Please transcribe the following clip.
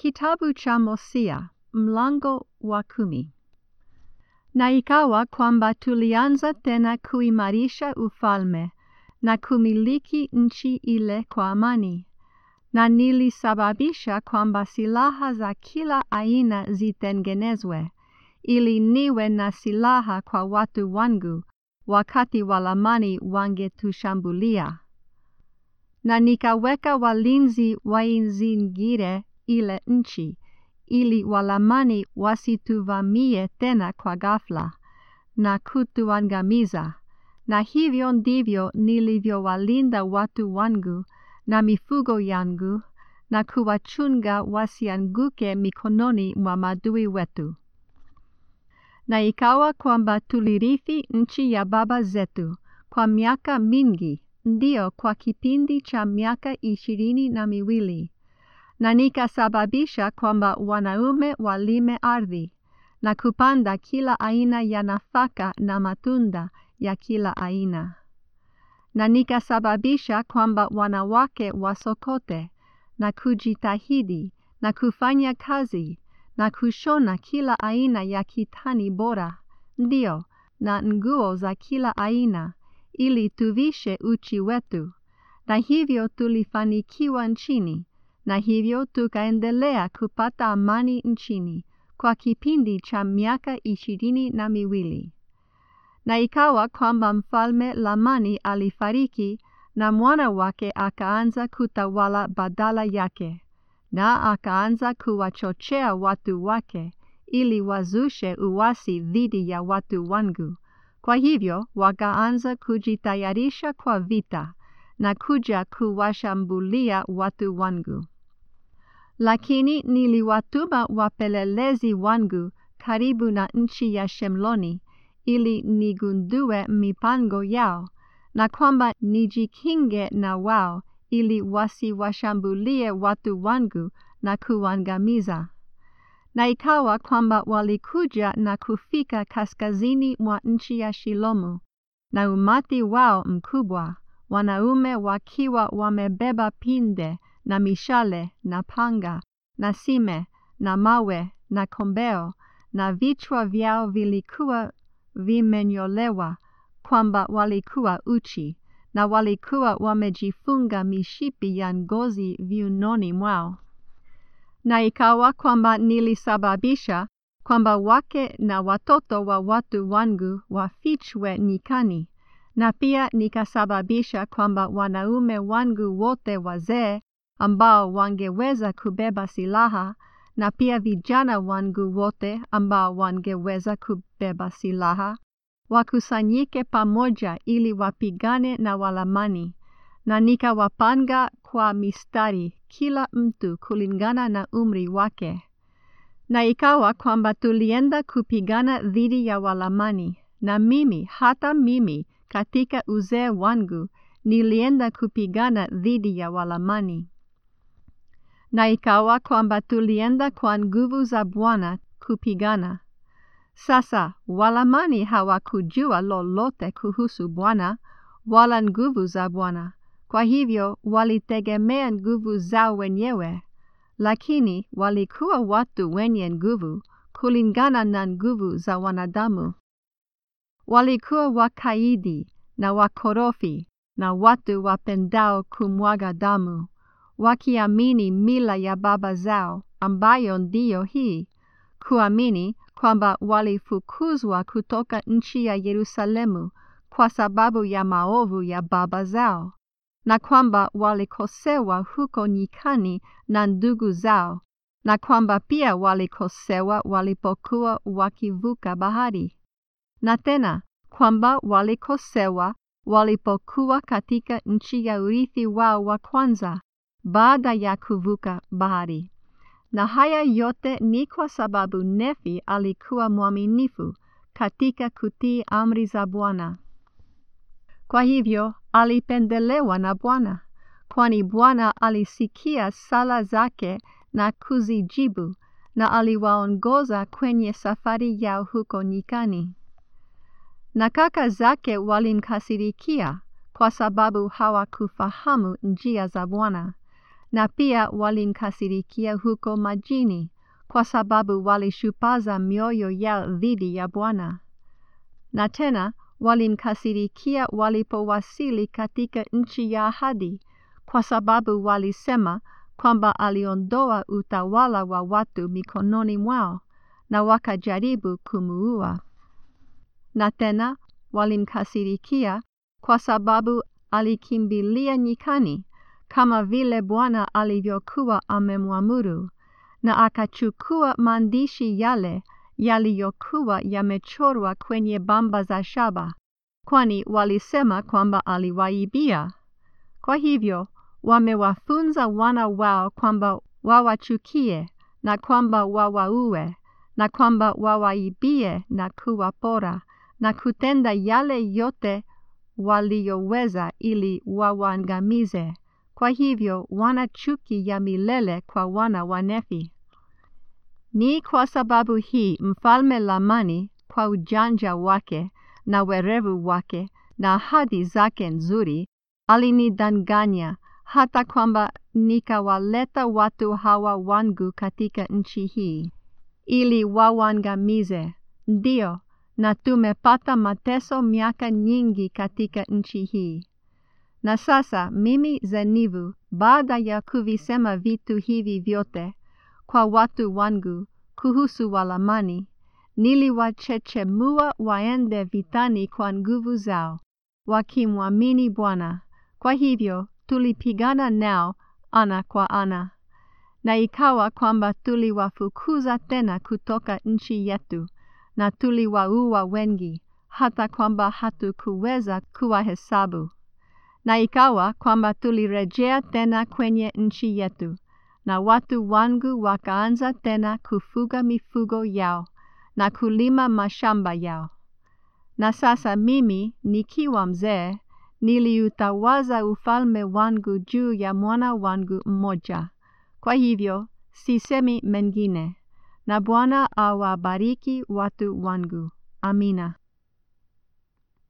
Kitabu cha Hosea mlango wa kumi. Na ikawa kwamba tulianza tena kuimarisha ufalme na kumiliki nchi ile kwa amani, na nilisababisha kwamba silaha za kila aina zitengenezwe, ili niwe na silaha kwa watu wangu wakati walamani wangetushambulia. Na nikaweka walinzi waizingire ile nchi, ili walamani wasituvamie tena kwa ghafla na kutuangamiza. Na hivyo ndivyo nilivyowalinda watu wangu na mifugo yangu na kuwachunga wasianguke mikononi mwa maadui wetu. Na ikawa kwamba tulirithi nchi ya baba zetu kwa miaka mingi, ndio kwa kipindi cha miaka ishirini na miwili na nikasababisha kwamba wanaume walime ardhi na kupanda kila aina ya nafaka na matunda ya kila aina. Na nikasababisha kwamba wanawake wasokote na kujitahidi na kufanya kazi na kushona kila aina ya kitani bora, ndio, na nguo za kila aina, ili tuvishe uchi wetu. Na hivyo tulifanikiwa nchini, na hivyo tukaendelea kupata amani nchini kwa kipindi cha miaka ishirini na miwili. Na ikawa kwamba mfalme Lamani alifariki na mwana wake akaanza kutawala badala yake, na akaanza kuwachochea watu wake ili wazushe uasi dhidi ya watu wangu. Kwa hivyo wakaanza kujitayarisha kwa vita na kuja kuwashambulia watu wangu. Lakini niliwatuma wapelelezi wangu karibu na nchi ya Shemloni ili nigundue mipango yao na kwamba nijikinge na wao ili wasiwashambulie watu wangu na kuangamiza. Na ikawa kwamba walikuja na kufika kaskazini mwa nchi ya Shilomu, na umati wao mkubwa, wanaume wakiwa wamebeba pinde na mishale na panga na sime na mawe na kombeo, na vichwa vyao vilikuwa vimenyolewa kwamba walikuwa uchi, na walikuwa wamejifunga mishipi ya ngozi viunoni mwao. Na ikawa kwamba nilisababisha kwamba wake na watoto wa watu wangu wafichwe nyikani, na pia nikasababisha kwamba wanaume wangu wote wazee ambao wangeweza kubeba silaha, na pia vijana wangu wote ambao wangeweza kubeba silaha, wakusanyike pamoja ili wapigane na Walamani, na nikawapanga kwa mistari kila mtu kulingana na umri wake. Na ikawa kwamba tulienda kupigana dhidi ya Walamani, na mimi hata mimi katika uzee wangu nilienda kupigana dhidi ya Walamani. Na ikawa kwamba tulienda kwa nguvu za Bwana kupigana. Sasa Walamani hawakujua lolote kuhusu Bwana wala nguvu za Bwana, kwa hivyo walitegemea nguvu zao wenyewe, lakini walikuwa watu wenye nguvu kulingana na nguvu za wanadamu. Walikuwa wakaidi na wakorofi na watu wapendao kumwaga damu, wakiamini mila ya baba zao ambayo ndiyo hii, kuamini kwamba walifukuzwa kutoka nchi ya Yerusalemu kwa sababu ya maovu ya baba zao, na kwamba walikosewa huko nyikani na ndugu zao, na kwamba pia walikosewa walipokuwa wakivuka bahari, na tena kwamba walikosewa walipokuwa katika nchi ya urithi wao wa kwanza baada ya kuvuka bahari. Na haya yote ni kwa sababu Nefi alikuwa mwaminifu katika kutii amri za Bwana. Kwa hivyo alipendelewa na Bwana, kwani Bwana alisikia sala zake na kuzijibu, na aliwaongoza kwenye safari yao huko nyikani. Na kaka zake walimkasirikia kwa sababu hawakufahamu njia za Bwana, na pia walimkasirikia huko majini, kwa sababu walishupaza mioyo yao dhidi ya Bwana. Na tena walimkasirikia walipowasili katika nchi ya ahadi, kwa sababu walisema kwamba aliondoa utawala wa watu mikononi mwao, na wakajaribu kumuua. Na tena walimkasirikia kwa sababu alikimbilia nyikani, kama vile Bwana alivyokuwa amemwamuru, na akachukua maandishi yale yaliyokuwa yamechorwa kwenye bamba za shaba, kwani walisema kwamba aliwaibia. Kwa hivyo wamewafunza wana wao kwamba wawachukie na kwamba wawaue na kwamba wawaibie na kuwapora na kutenda yale yote waliyoweza ili wawaangamize. Kwa hivyo wana chuki ya milele kwa wana wa Nefi. Ni kwa sababu hii mfalme Lamani kwa ujanja wake na werevu wake na ahadi zake nzuri alinidanganya hata kwamba nikawaleta watu hawa wangu katika nchi hii ili wawaangamize. Ndio, na tumepata mateso miaka nyingi katika nchi hii. Na sasa mimi Zenivu, baada ya kuvisema vitu hivi vyote kwa watu wangu kuhusu Walamani, niliwachechemua waende vitani kwa nguvu zao, wakimwamini Bwana. Kwa hivyo tulipigana nao ana kwa ana, na ikawa kwamba tuliwafukuza tena kutoka nchi yetu, na tuliwaua wengi, hata kwamba hatukuweza kuwahesabu. Na ikawa kwamba tulirejea tena kwenye nchi yetu, na watu wangu wakaanza tena kufuga mifugo yao na kulima mashamba yao. Na sasa mimi nikiwa mzee, niliutawaza ufalme wangu juu ya mwana wangu mmoja. Kwa hivyo sisemi mengine, na Bwana awabariki watu wangu. Amina.